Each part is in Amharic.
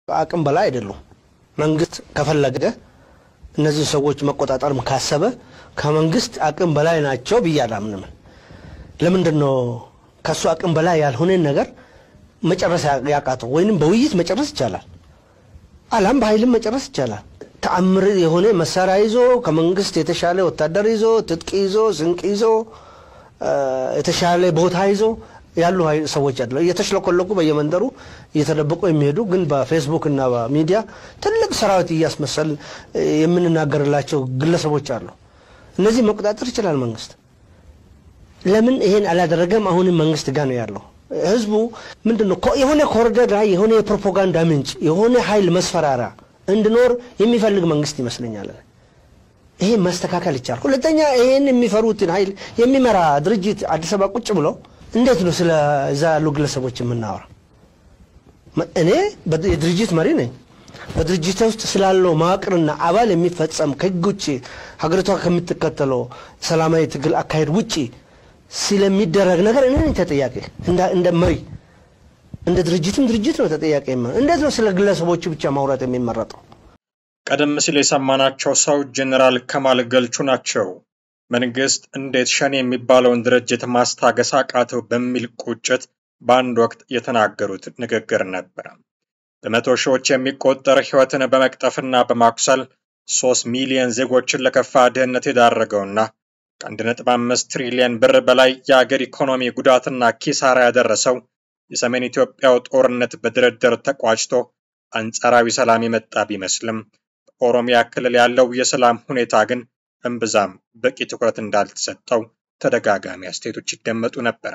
አቅም በላይ አይደሉም። መንግስት ከፈለገ እነዚህ ሰዎች መቆጣጠርም ካሰበ ከመንግስት አቅም በላይ ናቸው ብዬ አላምንም። ለምንድን ነው ከእሱ አቅም በላይ ያልሆነን ነገር መጨረስ ያቃተው? ወይንም በውይይት መጨረስ ይቻላል፣ አላም በኃይልም መጨረስ ይቻላል። ተአምር የሆነ መሳሪያ ይዞ ከመንግስት የተሻለ ወታደር ይዞ ትጥቅ ይዞ ስንቅ ይዞ የተሻለ ቦታ ይዞ ያሉ ሰዎች አለ እየተሽለኮለኩ በየመንደሩ እየተደበቁ የሚሄዱ ግን በፌስቡክ እና በሚዲያ ትልቅ ሰራዊት እያስመሰል የምንናገርላቸው ግለሰቦች አሉ። እነዚህ መቆጣጠር ይችላል መንግስት። ለምን ይሄን አላደረገም? አሁንም መንግስት ጋር ነው ያለው። ህዝቡ ምንድን ነው የሆነ ኮሪደር ላይ የሆነ የፕሮፓጋንዳ ምንጭ የሆነ ኃይል መስፈራሪያ እንዲኖር የሚፈልግ መንግስት ይመስለኛል። ይሄ መስተካከል ይቻላል። ሁለተኛ ይሄን የሚፈሩትን ኃይል የሚመራ ድርጅት አዲስ አበባ ቁጭ ብሎ እንዴት ነው ስለ እዛ ያሉ ግለሰቦች የምናወራ? እኔ የድርጅት መሪ ነኝ። በድርጅት ውስጥ ስላለው መዋቅርና አባል የሚፈጸም ከህግ ውጭ ሀገሪቷ ከምትከተለው ሰላማዊ ትግል አካሄድ ውጭ ስለሚደረግ ነገር እኔ ነኝ ተጠያቂ። እንደ መሪ እንደ ድርጅትም ድርጅት ነው ተጠያቂ። እንዴት ነው ስለ ግለሰቦቹ ብቻ ማውራት የሚመረጠው? ቀደም ሲል የሰማናቸው ሰው ጀኔራል ከማል ገልቹ ናቸው። መንግስት እንዴት ሸኔ የሚባለውን ድርጅት ማስታገስ አቃተው በሚል ቁጭት በአንድ ወቅት የተናገሩት ንግግር ነበረ። በመቶ ሺዎች የሚቆጠር ህይወትን በመቅጠፍና በማኩሰል ሶስት ሚሊዮን ዜጎችን ለከፋ ድህነት የዳረገውና ከአንድ ነጥብ አምስት ትሪሊየን ብር በላይ የአገር ኢኮኖሚ ጉዳትና ኪሳራ ያደረሰው የሰሜን ኢትዮጵያው ጦርነት በድርድር ተቋጭቶ አንጻራዊ ሰላም የመጣ ቢመስልም በኦሮሚያ ክልል ያለው የሰላም ሁኔታ ግን እምብዛም በቂ ትኩረት እንዳልተሰጠው ተደጋጋሚ አስተያየቶች ይደመጡ ነበረ።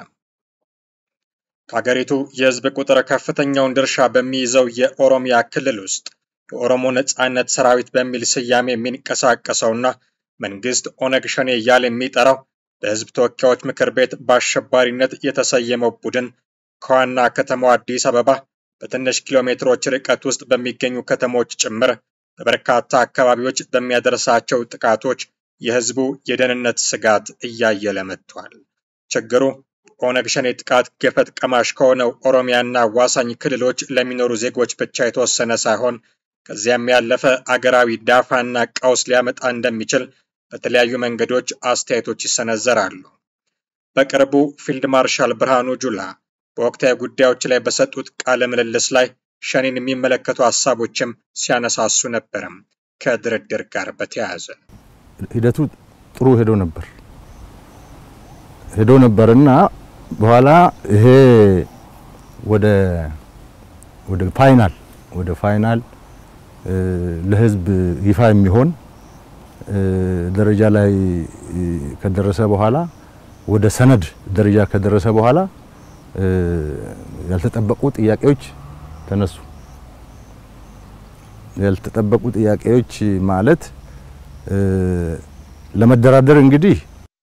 ከሀገሪቱ የህዝብ ቁጥር ከፍተኛውን ድርሻ በሚይዘው የኦሮሚያ ክልል ውስጥ የኦሮሞ ነጻነት ሰራዊት በሚል ስያሜ የሚንቀሳቀሰውና መንግስት ኦነግ ሸኔ እያለ የሚጠራው በህዝብ ተወካዮች ምክር ቤት በአሸባሪነት የተሰየመው ቡድን ከዋና ከተማው አዲስ አበባ በትንሽ ኪሎ ሜትሮች ርቀት ውስጥ በሚገኙ ከተሞች ጭምር በበርካታ አካባቢዎች በሚያደርሳቸው ጥቃቶች የህዝቡ የደህንነት ስጋት እያየለ መጥቷል። ችግሩ ኦነግ ሸኔ ጥቃት ገፈት ቀማሽ ከሆነው ኦሮሚያና ዋሳኝ ክልሎች ለሚኖሩ ዜጎች ብቻ የተወሰነ ሳይሆን ከዚያም ያለፈ አገራዊ ዳፋና ቀውስ ሊያመጣ እንደሚችል በተለያዩ መንገዶች አስተያየቶች ይሰነዘራሉ። በቅርቡ ፊልድ ማርሻል ብርሃኑ ጁላ በወቅታዊ ጉዳዮች ላይ በሰጡት ቃለ ምልልስ ላይ ሸኔን የሚመለከቱ ሀሳቦችም ሲያነሳሱ ነበረም። ከድርድር ጋር በተያያዘ ሂደቱ ጥሩ ሄዶ ነበር ሄዶ ነበርና በኋላ ይሄ ወደ ወደ ፋይናል ወደ ፋይናል ለህዝብ ይፋ የሚሆን ደረጃ ላይ ከደረሰ በኋላ ወደ ሰነድ ደረጃ ከደረሰ በኋላ ያልተጠበቁ ጥያቄዎች ተነሱ። ያልተጠበቁ ጥያቄዎች ማለት ለመደራደር እንግዲህ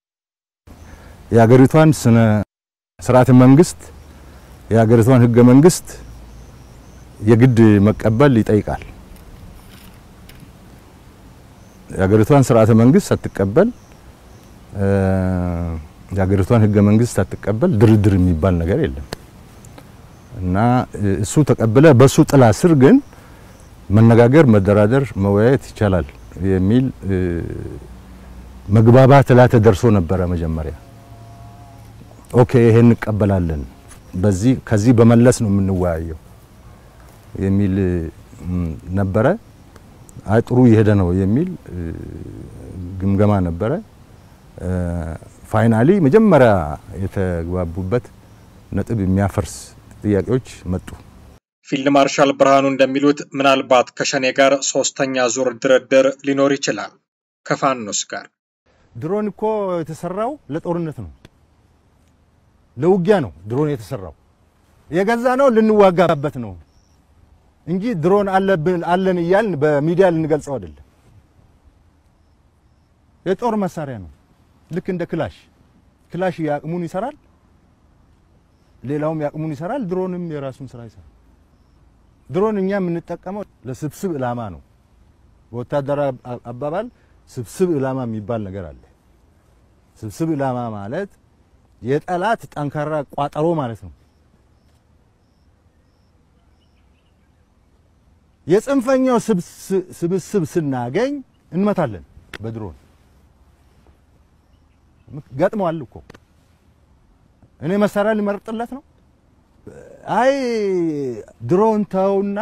የሀገሪቷን ስነ ስርዓተ መንግስት የሀገሪቷን ህገ መንግስት የግድ መቀበል ይጠይቃል። የሀገሪቷን ስርዓተ መንግስት ሳትቀበል የሀገሪቷን ህገ መንግስት ሳትቀበል ድርድር የሚባል ነገር የለም እና እሱ ተቀብለ በሱ ጥላ ስር ግን መነጋገር፣ መደራደር፣ መወያየት ይቻላል የሚል መግባባት ላይ ተደርሶ ነበረ። መጀመሪያ ኦኬ ይሄን እንቀበላለን፣ በዚህ ከዚህ በመለስ ነው የምንወያየው የሚል ነበረ። አይ ጥሩ እየሄደ ነው የሚል ግምገማ ነበረ። ፋይናሊ መጀመሪያ የተግባቡበት ነጥብ የሚያፈርስ ጥያቄዎች መጡ። ፊልድ ማርሻል ብርሃኑ እንደሚሉት ምናልባት ከሸኔ ጋር ሶስተኛ ዙር ድርድር ሊኖር ይችላል። ከፋኖስ ጋር ድሮን እኮ የተሰራው ለጦርነት ነው፣ ለውጊያ ነው። ድሮን የተሰራው የገዛ ነው ልንዋጋበት ነው እንጂ ድሮን አለብን አለን እያልን በሚዲያ ልንገልጸው አይደለም። የጦር መሳሪያ ነው። ልክ እንደ ክላሽ ክላሽ የአቅሙን ይሰራል፣ ሌላውም የአቅሙን ይሰራል። ድሮንም የራሱን ስራ ይሰራል። ድሮን እኛ የምንጠቀመው ለስብስብ ዕላማ ነው። በወታደራዊ አባባል ስብስብ ዕላማ የሚባል ነገር አለ። ስብስብ ዕላማ ማለት የጠላት ጠንካራ ቋጠሮ ማለት ነው። የጽንፈኛው ስብስብ ስናገኝ እንመታለን በድሮን ገጥመዋል እኮ እኔ መሳሪያ ሊመርጥለት ነው። አይ ድሮን ተውና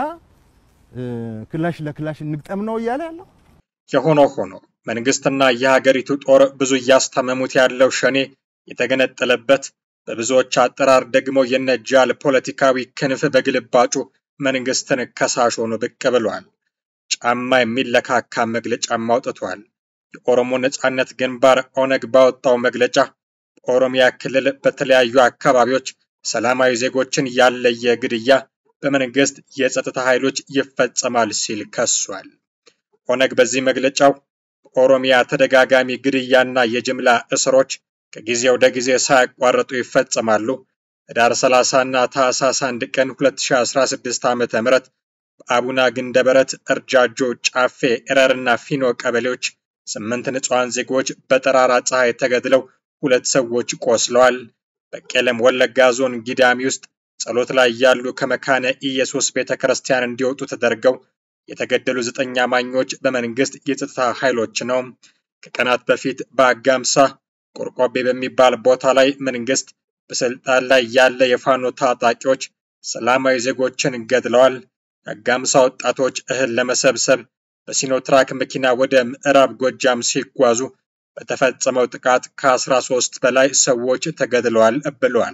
ክላሽ ለክላሽ እንግጠም ነው እያለ ያለው። የሆነ ሆኖ መንግስትና የሀገሪቱ ጦር ብዙ እያስታመሙት ያለው ሸኔ የተገነጠለበት በብዙዎች አጠራር ደግሞ የነጃል ፖለቲካዊ ክንፍ በግልባጩ መንግስትን ከሳሽ ሆኖ ብቅ ብሏል። ጫማ የሚለካካ መግለጫም አውጥቷል። የኦሮሞ ነጻነት ግንባር ኦነግ ባወጣው መግለጫ በኦሮሚያ ክልል በተለያዩ አካባቢዎች ሰላማዊ ዜጎችን ያለየ ግድያ በመንግስት የጸጥታ ኃይሎች ይፈጸማል ሲል ከሷል። ኦነግ በዚህ መግለጫው በኦሮሚያ ተደጋጋሚ ግድያና የጅምላ እስሮች ከጊዜ ወደ ጊዜ ሳያቋርጡ ይፈጸማሉ። ህዳር 30 እና ታህሳስ 1 ቀን 2016 ዓ.ም በአቡና ግንደበረት፣ እርጃጆ፣ ጫፌ፣ ኤረርና ፊኖ ቀበሌዎች ስምንት ንጹሐን ዜጎች በጠራራ ፀሐይ ተገድለው ሁለት ሰዎች ቆስለዋል። በቄለም ወለጋ ዞን ጊዳሚ ውስጥ ጸሎት ላይ ያሉ ከመካነ ኢየሱስ ቤተ ክርስቲያን እንዲወጡ ተደርገው የተገደሉ ዘጠኝ አማኞች በመንግስት የጸጥታ ኃይሎች ነው። ከቀናት በፊት በአጋምሳ ቆርቆቤ በሚባል ቦታ ላይ መንግስት በስልጣን ላይ ያለ የፋኖ ታጣቂዎች ሰላማዊ ዜጎችን ገድለዋል። የአጋምሳ ወጣቶች እህል ለመሰብሰብ በሲኖትራክ መኪና ወደ ምዕራብ ጎጃም ሲጓዙ በተፈጸመው ጥቃት ከ13 በላይ ሰዎች ተገድለዋል ብለዋል።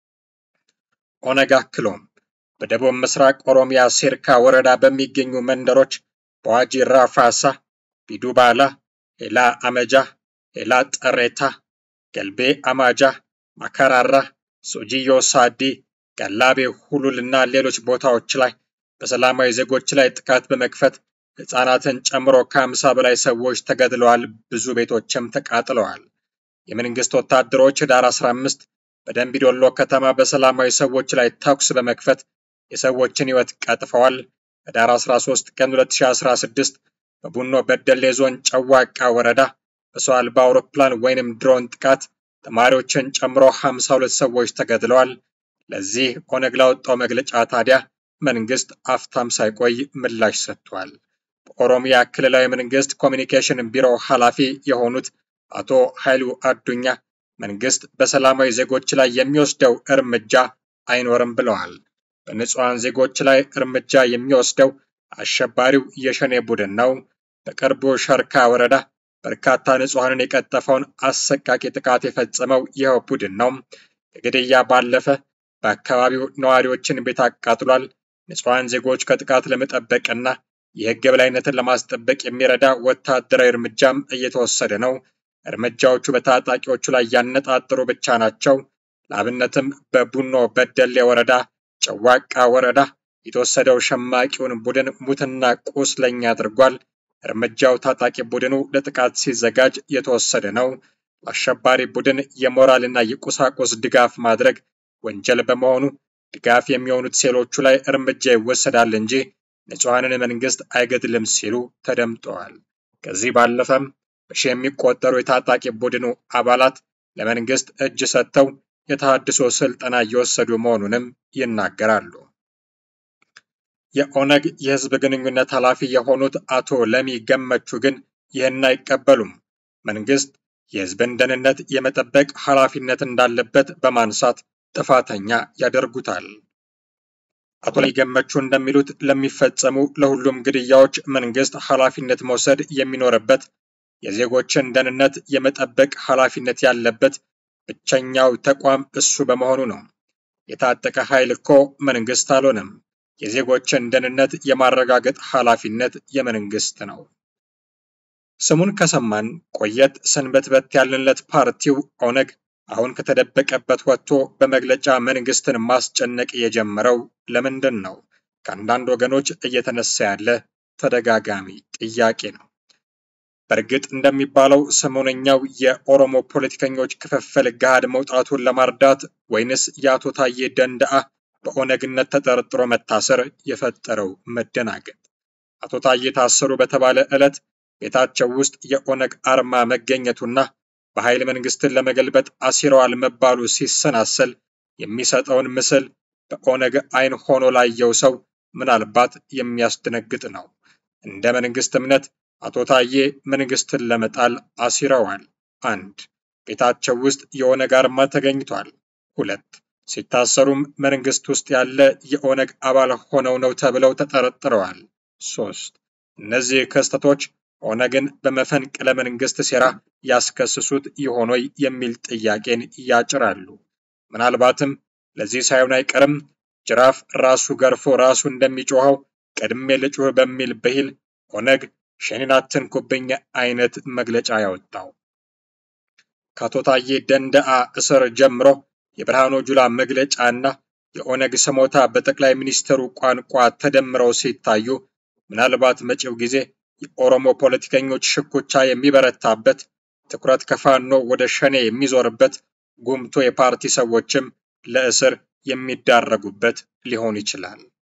ኦነግ አክሎም በደቡብ ምስራቅ ኦሮሚያ ሴርካ ወረዳ በሚገኙ መንደሮች በዋጂ ራፋሳ፣ ቢዱባላ፣ ሄላ አመጃ፣ ሄላ ጠሬታ፣ ገልቤ አማጃ፣ ማከራራ፣ ሶጂዮ ሳዲ፣ ገላቤ ሁሉል እና ሌሎች ቦታዎች ላይ በሰላማዊ ዜጎች ላይ ጥቃት በመክፈት ህፃናትን ጨምሮ ከአምሳ በላይ ሰዎች ተገድለዋል። ብዙ ቤቶችም ተቃጥለዋል። የመንግስት ወታደሮች ህዳር 15 በደንቢዶሎ ከተማ በሰላማዊ ሰዎች ላይ ተኩስ በመክፈት የሰዎችን ህይወት ቀጥፈዋል። ህዳር 13 ቀን 2016 በቡኖ በደሌ ዞን ጨዋቃ ወረዳ በሰው አልባ አውሮፕላን ወይንም ድሮን ጥቃት ተማሪዎችን ጨምሮ 52 ሰዎች ተገድለዋል። ለዚህ ኦነግ ላወጣው መግለጫ ታዲያ መንግስት አፍታም ሳይቆይ ምላሽ ሰጥቷል። በኦሮሚያ ክልላዊ መንግስት ኮሚኒኬሽን ቢሮ ኃላፊ የሆኑት አቶ ኃይሉ አዱኛ መንግስት በሰላማዊ ዜጎች ላይ የሚወስደው እርምጃ አይኖርም ብለዋል። በንጹሐን ዜጎች ላይ እርምጃ የሚወስደው አሸባሪው የሸኔ ቡድን ነው። በቅርቡ ሸርካ ወረዳ በርካታ ንጹሐንን የቀጠፈውን አሰቃቂ ጥቃት የፈጸመው ይኸው ቡድን ነው። ከግድያ ባለፈ በአካባቢው ነዋሪዎችን ቤት አቃጥሏል። ንጹሐን ዜጎች ከጥቃት ለመጠበቅና የህግ የበላይነትን ለማስጠበቅ የሚረዳ ወታደራዊ እርምጃም እየተወሰደ ነው። እርምጃዎቹ በታጣቂዎቹ ላይ ያነጣጠሩ ብቻ ናቸው። ለአብነትም በቡኖ በደሌ ወረዳ ጨዋቃ ወረዳ የተወሰደው ሸማቂውን ቡድን ሙትና ቁስለኛ አድርጓል። እርምጃው ታጣቂ ቡድኑ ለጥቃት ሲዘጋጅ የተወሰደ ነው። ለአሸባሪ ቡድን የሞራልና የቁሳቁስ ድጋፍ ማድረግ ወንጀል በመሆኑ ድጋፍ የሚሆኑት ሴሎቹ ላይ እርምጃ ይወሰዳል እንጂ ንጹሐንን መንግስት አይገድልም ሲሉ ተደምጠዋል። ከዚህ ባለፈም በሺ የሚቆጠሩ የታጣቂ ቡድኑ አባላት ለመንግስት እጅ ሰጥተው የተሃድሶ ስልጠና እየወሰዱ መሆኑንም ይናገራሉ። የኦነግ የህዝብ ግንኙነት ኃላፊ የሆኑት አቶ ለሚ ገመቹ ግን ይህን አይቀበሉም። መንግስት የህዝብን ደህንነት የመጠበቅ ኃላፊነት እንዳለበት በማንሳት ጥፋተኛ ያደርጉታል። አቶ ለሚ ገመቹ እንደሚሉት ለሚፈጸሙ ለሁሉም ግድያዎች መንግስት ኃላፊነት መውሰድ የሚኖርበት የዜጎችን ደህንነት የመጠበቅ ኃላፊነት ያለበት ብቸኛው ተቋም እሱ በመሆኑ ነው። የታጠቀ ኃይል እኮ መንግስት አልሆነም። የዜጎችን ደህንነት የማረጋገጥ ኃላፊነት የመንግስት ነው። ስሙን ከሰማን ቆየት ሰንበትበት ያልንለት ፓርቲው ኦነግ አሁን ከተደበቀበት ወጥቶ በመግለጫ መንግስትን ማስጨነቅ የጀመረው ለምንድን ነው? ከአንዳንድ ወገኖች እየተነሳ ያለ ተደጋጋሚ ጥያቄ ነው። በእርግጥ እንደሚባለው ሰሞነኛው የኦሮሞ ፖለቲከኞች ክፍፍል ገሃድ መውጣቱን ለማርዳት ወይንስ የአቶ ታዬ ደንደአ በኦነግነት ተጠርጥሮ መታሰር የፈጠረው መደናገጥ? አቶ ታዬ ታሰሩ በተባለ ዕለት ቤታቸው ውስጥ የኦነግ አርማ መገኘቱና በኃይል መንግስትን ለመገልበጥ አሲረዋል መባሉ ሲሰናሰል የሚሰጠውን ምስል በኦነግ አይን ሆኖ ላየው ሰው ምናልባት የሚያስደነግጥ ነው። እንደ መንግስት እምነት አቶ ታዬ መንግስትን ለመጣል አሲረዋል። አንድ ቤታቸው ውስጥ የኦነግ አርማ ተገኝቷል። ሁለት ሲታሰሩም መንግስት ውስጥ ያለ የኦነግ አባል ሆነው ነው ተብለው ተጠርጥረዋል። ሶስት እነዚህ ክስተቶች ኦነግን በመፈንቅለ መንግስት ሴራ ያስከስሱት ይሆኖይ የሚል ጥያቄን ያጭራሉ። ምናልባትም ለዚህ ሳይሆን አይቀርም ጅራፍ ራሱ ገርፎ ራሱ እንደሚጮኸው ቀድሜ ልጩህ በሚል ብሂል ኦነግ ሸኔን አትንኩብኝ አይነት መግለጫ ያወጣው። ከአቶ ታዬ ደንደአ እስር ጀምሮ የብርሃኑ ጁላ መግለጫና የኦነግ ስሞታ በጠቅላይ ሚኒስትሩ ቋንቋ ተደምረው ሲታዩ ምናልባት መጪው ጊዜ የኦሮሞ ፖለቲከኞች ሽኩቻ የሚበረታበት፣ ትኩረት ከፋኖ ወደ ሸኔ የሚዞርበት፣ ጉምቶ የፓርቲ ሰዎችም ለእስር የሚዳረጉበት ሊሆን ይችላል።